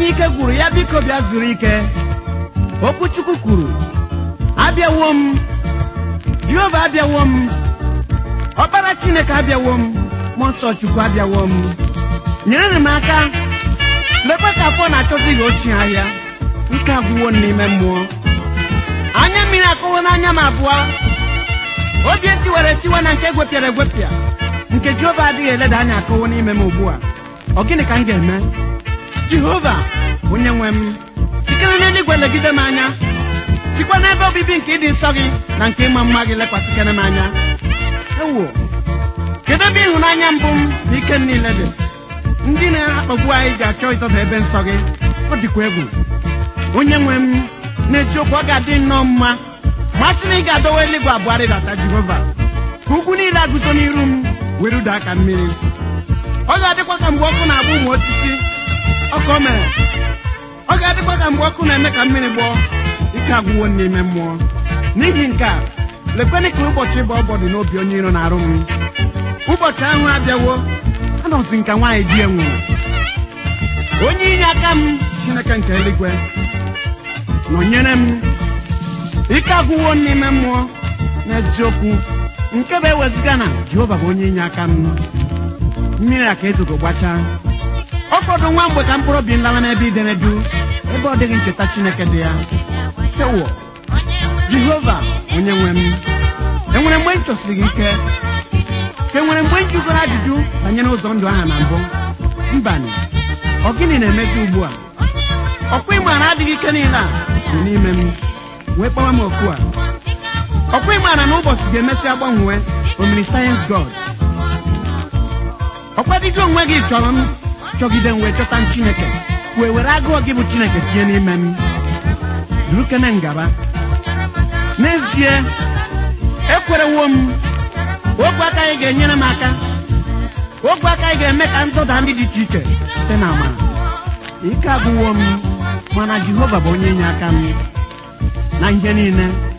ike gwụrụ ya biko bịa zuru ike okwu chukwu kwuru abịawo m jehova abịawo m ọkpara chineke abịawo m mmụọ nsọ chukwu abịawo m nyere m aka lekwa ka afọ na-achọzi gị ochie ahịa ike agwụwo m n'ime mmụọ anya mmiri akọwo n'anya m abụọ obi etiwara etiwe na nke gwepịara egwepịa nke jehova adịghị eleda anya akọwo n'ime m ugbu a ọ gịnị ka m ga-eme jehova onye nwe m sikere n'eluigwe legide m anya sikwa n'ebe obibi nke ịdị nsọ gị na nke ịma mma gị lekwasịkere m anya ewo kedu ebe ịhụnanya mbụ m na ike m niile dị ndị na-akpagbu anyị ga-achọ ịdọba ebe nsọ gị ọ dịkwa egwu onye nwe m n'eziokwu ọ ga-adị nnọọ mma ma a sị na ị ga-adọwa eluigwe abụọ rịdata jehova ka ugwu niile agụzo n'iru m were udo aka mmiri ọ ga-adịkwa ka mgbe ọkụ na-agba ụmụ osisi ọka o mere ọ ga-adịkwa ka mgbe ọkụ na-eme ka mmiri gbọọ ike agwụwo m n'ime mmụọ n'ihi nke a lekwenị ka ụbọchị bụ ọbọdụ n'obi onye iro na-arụ m ụbọchị ahụ abịawo anọzi nka nwaanyị di enwere onye inye aka m chineke nke eluigwe nọnyere m ike agwụwo m n'ime mmụọ n'eziokwu nke bụ eweziga na jehova bụ onye inye aka m mmiri a ka ezogo gbachaa ọ fọdụ nwa mgbe ka mkpụrụ obi nlawa n'ebe idenedu ebe ọ dịghị ncheta chineke dị ya ewo jehova onye nwe m enwere mgbe m chọsiri gị ike ka enwere mgbe m jụgoro ajụjụ banyere ụzọ ndụ aha na mbụ mbanị ọ gịnị na-emezi ugbu a ọkwa ịma na adịghị ike niile a dị n'ime m wee kpawa m oku a ọkwa ịmara na ụbọchị ga-emesịa gbanwee omiri sayensị god ọkwa dịgị onwe gị chọrọ m chọgide m wee chọta m chineke wee were agụọ gị bụ chineke tinye n'ime m durukene ngaba n'ezie ekwerewo m ogwe aka anyị ga-enyere m aka ogwe aka anyị ga-eme ka ndụda ndị dị iche iche site na amara ike agwụwo m mana jehova bụ onye inye aka m na ihe niile